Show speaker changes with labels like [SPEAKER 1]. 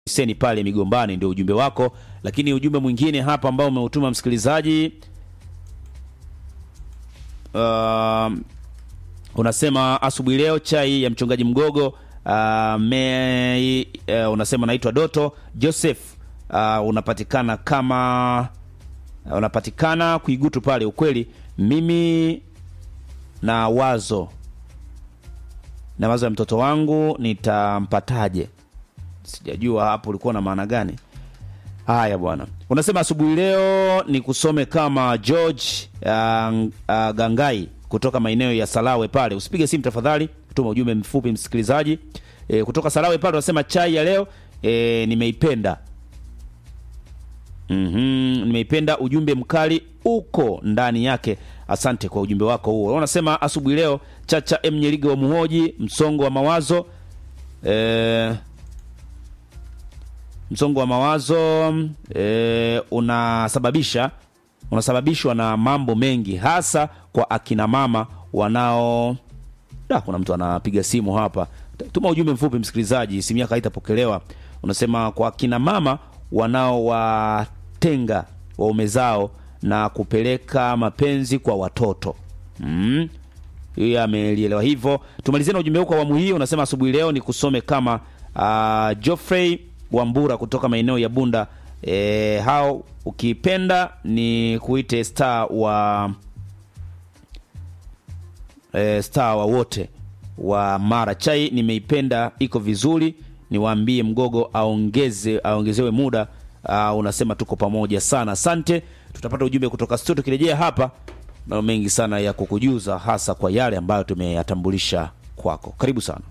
[SPEAKER 1] seni pale Migombani, ndio ujumbe wako. Lakini ujumbe mwingine hapa ambao umeutuma msikilizaji uh, unasema asubuhi leo chai ya mchungaji Mgogo uh, me, uh, unasema naitwa Doto Joseph uh, unapatikana kama uh, unapatikana Kuigutu pale. Ukweli mimi na wazo na wazo ya mtoto wangu nitampataje? Sijajua hapo ulikuwa na maana gani? Haya bwana, unasema asubuhi leo ni kusome kama George uh, uh, Gangai kutoka maeneo ya Salawe pale. Usipige simu tafadhali, tuma ujumbe mfupi msikilizaji. E, kutoka Salawe pale unasema chai ya leo e, nimeipenda. Mm-hmm, nimeipenda ujumbe mkali uko ndani yake. Asante kwa ujumbe wako huo. Unasema asubuhi leo Chacha M Nyeriga wa Muhoji, msongo wa mawazo e, msongo wa mawazo e, unasababisha unasababishwa na mambo mengi hasa kwa akina mama wanao da, kuna mtu anapiga simu hapa. Tuma ujumbe mfupi msikilizaji, simu yako haitapokelewa. Unasema kwa akina mama wanaowatenga waume zao na kupeleka mapenzi kwa watoto mm. Hiyo amelielewa hivyo. Tumalizie na ujumbe huu kwa awamu hii. Unasema asubuhi leo ni kusome kama uh, Geoffrey Wambura kutoka maeneo ya Bunda. E, hao ukipenda ni kuite star wa e, star wa wote wa Mara. Chai nimeipenda, iko vizuri. Niwaambie Mgogo aongeze aongezewe muda. Uh, unasema tuko pamoja sana, asante. Tutapata ujumbe kutoka studio, tukirejea hapa na mengi sana ya kukujuza, hasa kwa yale ambayo tumeyatambulisha kwako. Karibu sana.